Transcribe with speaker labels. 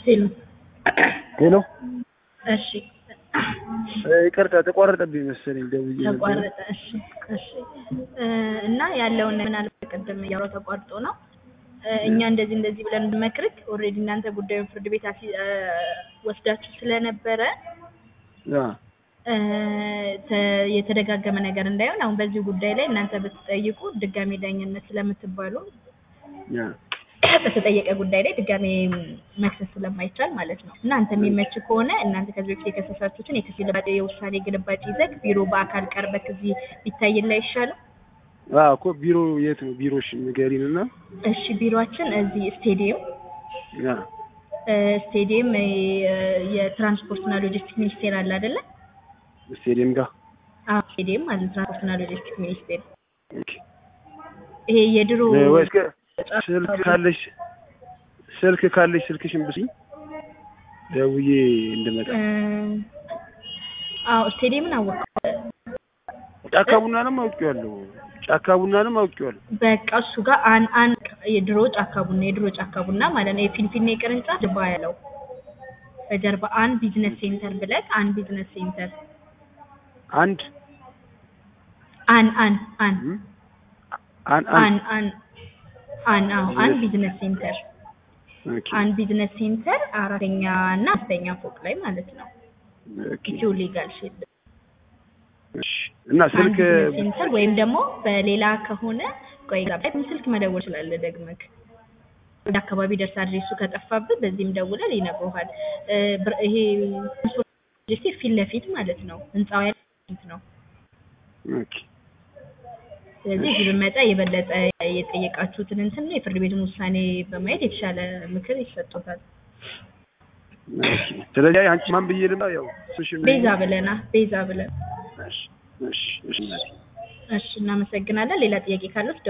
Speaker 1: ሄሎ
Speaker 2: ሄሎ
Speaker 1: እሺ
Speaker 2: ይቅርታ ተቋረጠብኝ መሰለኝ ደውዬ ነበር።
Speaker 1: ተቋረጠ። እሺ እሺ እ እና ያለውን ምናልባት ቅድም እያወራሁ ተቋርጦ ነው እ እኛ እንደዚህ እንደዚህ ብለን ብንመክርክ ኦልሬዲ እናንተ ጉዳዩን ፍርድ ቤት አሲ እ ወስዳችሁ ስለነበረ
Speaker 2: አ
Speaker 1: እ ተ- የተደጋገመ ነገር እንዳይሆን አሁን በዚህ ጉዳይ ላይ እናንተ ብትጠይቁ ድጋሜ ዳኝነት ስለምትባሉ
Speaker 2: ያ
Speaker 1: በተጠየቀ ጉዳይ ላይ ድጋሜ መክሰስ ስለማይቻል ማለት ነው። እናንተ የሚመች ከሆነ እናንተ ከዚህ በፊት የከሰሳችሁትን የክስ ግልባጭ የውሳኔ ግልባጭ ይዘህ ቢሮ በአካል ቀርበህ እዚህ ቢታይልህ አይሻልም?
Speaker 2: አ እኮ ቢሮ የት ነው ቢሮሽ ንገሪን እና
Speaker 1: እሺ ቢሮአችን እዚህ ስቴዲየም
Speaker 2: ያ
Speaker 1: እ ስቴዲየም እ የትራንስፖርትና ሎጂስቲክ ሚኒስቴር አለ አይደለ?
Speaker 2: ስቴዲየም ጋር
Speaker 1: አዎ ስቴዲየም አለ ትራንስፖርትና ሎጂስቲክ ሚኒስቴር።
Speaker 2: ኦኬ
Speaker 1: ይሄ የድሮ
Speaker 2: ወይስ ከ- ስልክ ካለሽ ስልክ ካለሽ ስልክሽን ብስኝ ደውዬ እንድመጣ
Speaker 1: እ አዎ ስቴዲየምን አወቀው
Speaker 2: ጫካ ቡናንም አውቄዋለሁ ጫካ ቡናንም አውቄዋለሁ
Speaker 1: በቃ እሱ ጋር አን አን የድሮ ጫካ ቡና የድሮ ጫካ ቡና ማለት ነው። የፊንፊኔ ቅርንጫፍ ጀርባ ያለው በጀርባ አን ቢዝነስ ሴንተር ብለህ አን ቢዝነስ ሴንተር
Speaker 2: አንድ
Speaker 1: አን አን አን
Speaker 2: እም፣ አን
Speaker 1: አን
Speaker 2: አንድ
Speaker 1: አን አን አዎ አን ቢዝነስ ሴንተር
Speaker 2: ኦኬ
Speaker 1: አን ቢዝነስ ሴንተር አራተኛ እና አምስተኛ ፎቅ ላይ ማለት ነው።
Speaker 2: ኦኬ
Speaker 1: ኢትዮ ሊጋል ሼድ
Speaker 2: እሺ እና
Speaker 1: አን
Speaker 2: ስልክ
Speaker 1: ቢዝነስ ሴንተር ወይም ደግሞ በሌላ ከሆነ ቆይ ጋር ስልክ መደወል ስላለ ደግመህ ወደ አካባቢ ደርስ አድሬሱ ከጠፋብህ በዚህም ደውለህ ይነግሩሃል። እ ብር- ይሄ ሎጂስቲክ ፊት ለፊት ማለት ነው። ህንፃው ያለ ፊት ነው።
Speaker 2: ኦኬ
Speaker 1: ስለዚህ እዚህ ብመጣ የበለጠ የጠየቃችሁትን እንትን የፍርድ ቤቱን ውሳኔ በማየት የተሻለ ምክር ይሰጡታል።
Speaker 2: እሺ ስለዚህ አንቺ ማን ብዬ ልምጣ ያው ስልሽን
Speaker 1: ቤዛ ብለና ቤዛ ብለን
Speaker 2: እሺ እሺ እሺ እናቴ
Speaker 1: እሺ እናመሰግናለን። ሌላ ጥያቄ ካሉት